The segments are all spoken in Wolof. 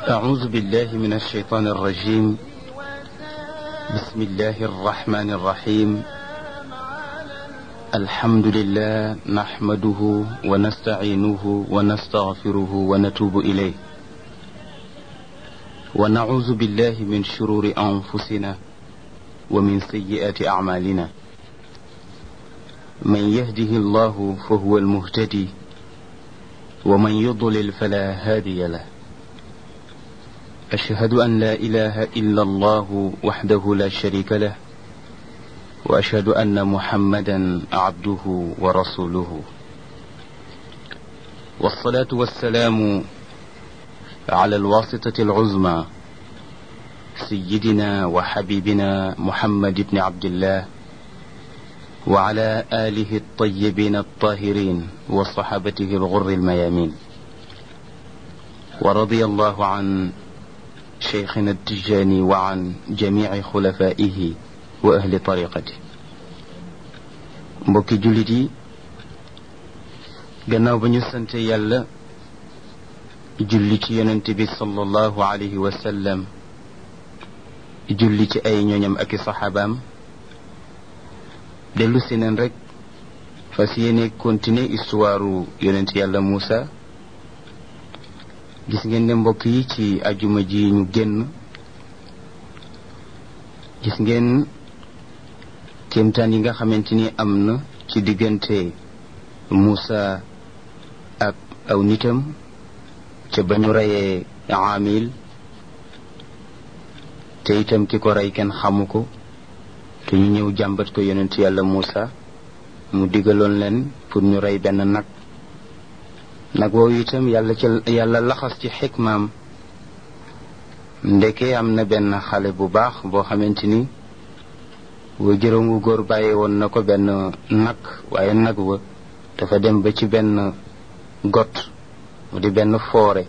أعوذ بالله من الشيطان الرجيم بسم الله الرحمن الرحيم الحمد لله نحمده ونستعينه ونستغفره ونتوب إليه ونعوذ بالله من شرور أنفسنا ومن سيئات أعمالنا من يهده الله فهو المهتدي ومن يضلل فلا هادي له أشهد أن لا إله إلا الله وحده لا شريك له وأشهد أن محمدا عبده ورسوله والصلاة والسلام على الواسطة العظمى سيدنا وحبيبنا محمد بن عبد الله وعلى آله الطيبين الطاهرين وصحابته الغر الميامين ورضي الله عن شيخنا التجاني وعن جميع خلفائه وأهل طريقته mbokki jullit yi gannaaw ba ñu sante yàlla julli ci yonent bi sallallahu alayhi wa sallam julli ci ay ñooñam ak i saxaabaam dellu si neen rek fas yéene continuer histoire yonent yàlla Muusa gis ngeen ne mbokk yi ci ajuma ji ñu génn gis ngeen kéemtaan yi nga xamante ni am na ci diggante Muusa ak aw nitam ca ba ñu reyee Aamil te itam ki ko rey kenn xamu ko te ñu ñëw jàmbat ko yonent yàlla Muusa mu digaloon leen pour ñu rey benn nag nag woowu itam yàlla ci yàlla laxas ci xikmaam ndeke am na benn xale bu baax boo xamante ni wa juróom wu góor bàyyi woon na ko benn nag waaye nag wa dafa dem ba ci benn got mu di benn foore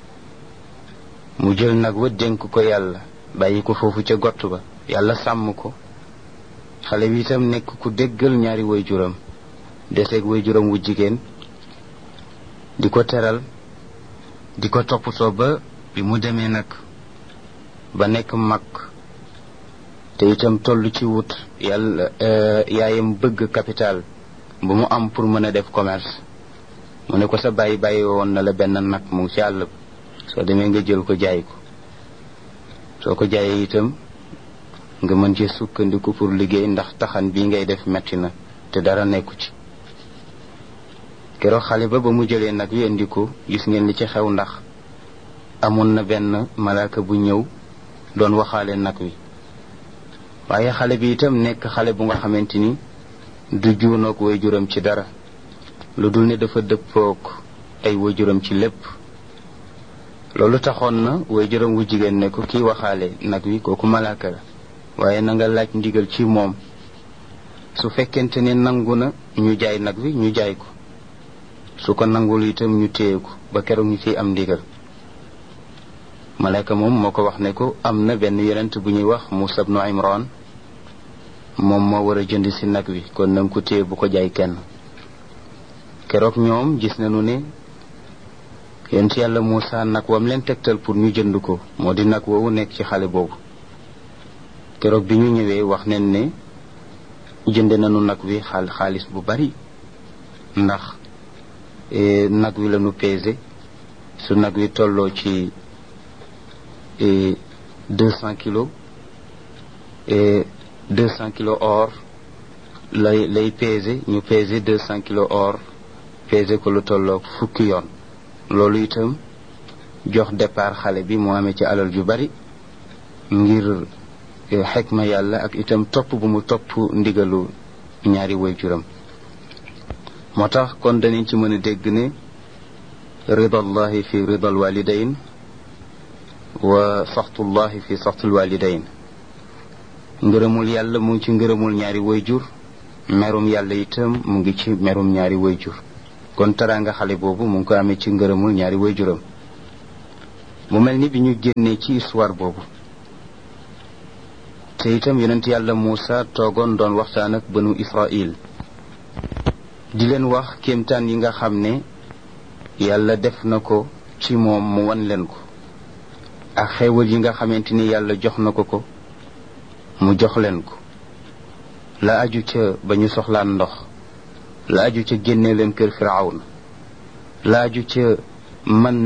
mu jël nag wa dénk ko yàlla bàyyi ko foofu ca got ba yàlla sàmm ko xale bi itam nekk ku déggal ñaari way juram deseeg way juram wu jigéen di ko teral di ko toppatoo ba bi mu demee nag ba nekk mag te itam toll ci wut yàlla yaayam bëgg capital bu mu am pour mën a def commerce mu ne ko sa bàyyi bàyyi woon na la benn nag mu ngi ci àll soo demee nga jël ko jaay ko soo ko jaayee itam nga mën ci sukkandiku pour liggéey ndax taxan bii ngay def metti na te dara nekku ci keroog xale ba ba mu jëlee nag wi indi ko gis ngeen li ci xew ndax amoon na benn malaaka bu ñëw doon waxaale nag wi waaye xale bi itam nekk xale bu nga xamante ni du juunoog waajuram ci dara lu dul ne dafa dëppoog ay waajuram ci lépp loolu taxoon na waajuram wu jigéen ne ko kii waxaale nag wi kooku malaaka la waaye na nga laaj ndigal ci moom su fekkente ne nangu na ñu jaay nag wi ñu jaay ko su ko nangul itam ñu téye ko ba keroog ñu ciy am ndigal malaaka moom moo ko wax ne ko am na benn yonent bu ñuy wax Muusa ibnu Imran moom moo war a jënd si nag wi kon nanga ko téye bu ko jaay kenn keroog ñoom gis nañu ne yonent yàlla Muusa nag wam leen tegtal pour ñu jënd ko moo di nag woowu nekk ci xale boobu keroog bi ñu ñëwee wax nañ ne jënd nañu nag wi xaal xaalis bu bari ndax nag wi lañu pesé su nag wi tolloo ci deux cent kilos deux cent kilos or lay lay pesé ñu pesé deux cent kilos or pesé ko lu tolloo fukki yoon loolu itam jox départ xale bi mu amee ci alal ju bari ngir xekma yàlla ak itam topp bu mu topp ndigalu ñaari waajuram moo tax kon danañ ci mën a dégg ne ridallahi fi ridal walidain wa saxtullahi fi saxtul walidain ngërëmul yàlla mu ngi ci ngërëmul ñaari wayjur merum yàlla itam mu ngi ci merum ñaari wayjur kon teraanga xale boobu mu ngi ko amee ci ngërëmul ñaari wayjuram mu mel ni bi ñu génnee ci histoire boobu te itam yonent yàlla Muusa toogoon doon waxtaan ak banu Israil di leen wax kéemtaan yi nga xam ne yàlla def na ko ci moom mu wan leen ko ak xéewal yi nga xamante ni yàlla jox na ko ko mu jox leen ko la aju ca ba ñu soxlaan ndox la aju ca génne leen kër firawna la aju ca man